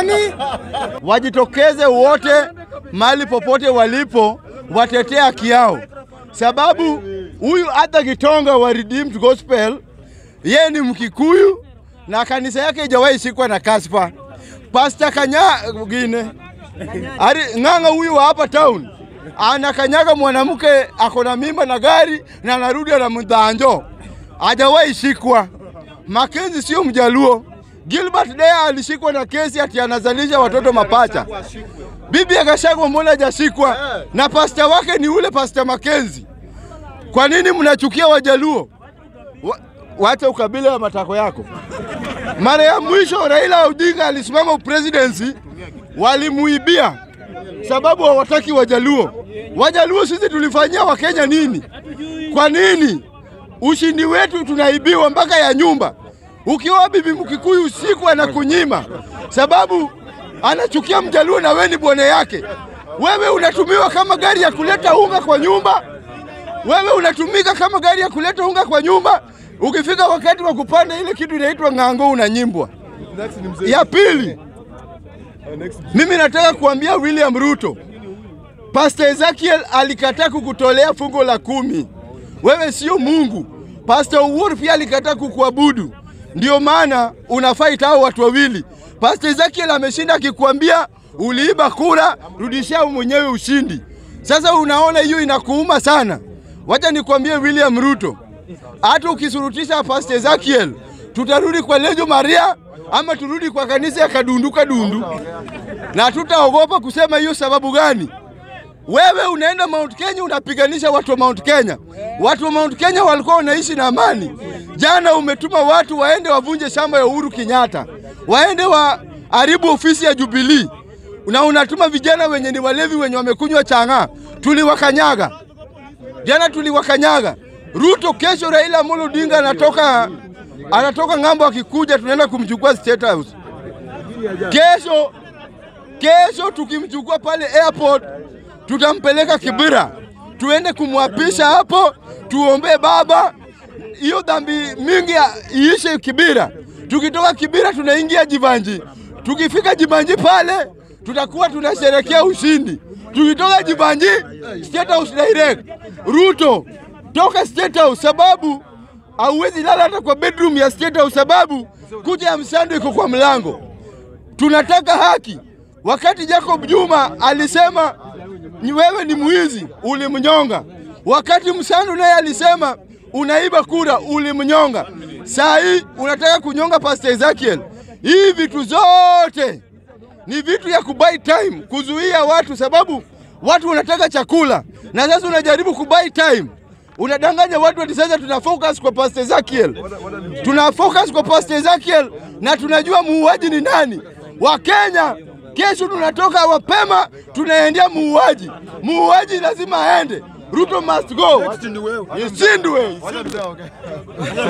nani? Wajitokeze wote mahali popote walipo, watetee haki yao, sababu huyu hata Gitonga wa Redeemed Gospel yeye ni Mkikuyu na kanisa yake haijawahi shikwa na kaspa. Pasta Kanyagine Ari ng'ang'a huyu wa hapa town anakanyaga mwanamke ako na mimba na gari na anarudi na mdhanjo, hajawahi shikwa. Makenzi sio Mjaluo. Gilbert Deya alishikwa na kesi ati anazalisha watoto mapacha. Bibi akashakwa, mbona hajashikwa? Na pasta wake ni ule pasta Makenzi. Kwa nini mnachukia Wajaluo? Wa, wacha ukabila wa matako yako. Mara ya mwisho Raila Odinga alisimama upresidency, walimuibia sababu hawataki Wajaluo. Wajaluo sisi tulifanyia Wakenya nini? Kwa nini ushindi wetu tunaibiwa mpaka ya nyumba? Ukiwa bibi Mkikuyu usiku anakunyima sababu anachukia Mjaluo na wewe ni bwana yake. Wewe unatumiwa kama gari ya kuleta unga kwa nyumba, wewe unatumika kama gari ya kuleta unga kwa nyumba. Ukifika wakati wa kupanda ile kitu inaitwa ng'ango, unanyimbwa. Ya pili, mimi nataka kuambia William Ruto, Pastor Ezekiel alikataa kukutolea fungo la kumi. Wewe sio Mungu. Pastor Uhuru pia alikataa kukuabudu, ndio maana unafight hao watu wawili. Pastor Ezekiel ameshinda akikwambia uliiba kura, rudishia mwenyewe ushindi. Sasa unaona hiyo inakuuma sana. Wacha nikwambie William Ruto, hata ukisurutisha Pastor Ezekiel, tutarudi kwa Lejo Maria ama turudi kwa kanisa ya kadundu kadundu, na tutaogopa kusema hiyo. Sababu gani? Wewe unaenda Mount Kenya unapiganisha watu wa Mount Kenya. Watu wa Mount Kenya walikuwa wanaishi na amani. Jana umetuma watu waende wavunje shamba ya Uhuru Kenyatta, waende waharibu ofisi ya Jubilee, na unatuma vijana wenye ni walevi wenye wamekunywa chang'aa. Tuliwakanyaga jana, tuliwakanyaga. Ruto kesho, Raila Amolo Odinga anatoka anatoka ng'ambo, akikuja tunaenda kumchukua State House kesho. Kesho tukimchukua pale airport tutampeleka Kibira, tuende kumwapisha hapo, tuombee baba, hiyo dhambi mingi iishe Kibira. Tukitoka Kibira tunaingia Jivanji, tukifika Jivanji pale tutakuwa tunasherekea ushindi. Tukitoka Jivanji State House direct. Ruto toka State House, sababu hauwezi lala hata kwa bedroom ya State House, sababu kuja ya msando iko kwa mlango. Tunataka haki. Wakati Jacob Juma alisema ni wewe ni mwizi, ulimnyonga. Wakati Msandu naye alisema unaiba kura, ulimnyonga. Saa hii unataka kunyonga Pastor Ezekiel. Hii vitu zote ni vitu ya kubuy time, kuzuia watu, sababu watu wanataka chakula, na sasa unajaribu kubuy time, unadanganya watu ati sasa tuna focus kwa Pastor Ezekiel, tuna focus kwa Pastor Ezekiel na tunajua muuaji ni nani. Wakenya Kesho tunatoka mapema tunaendea muuaji. Muuaji lazima aende. Ruto must go. Isindwe.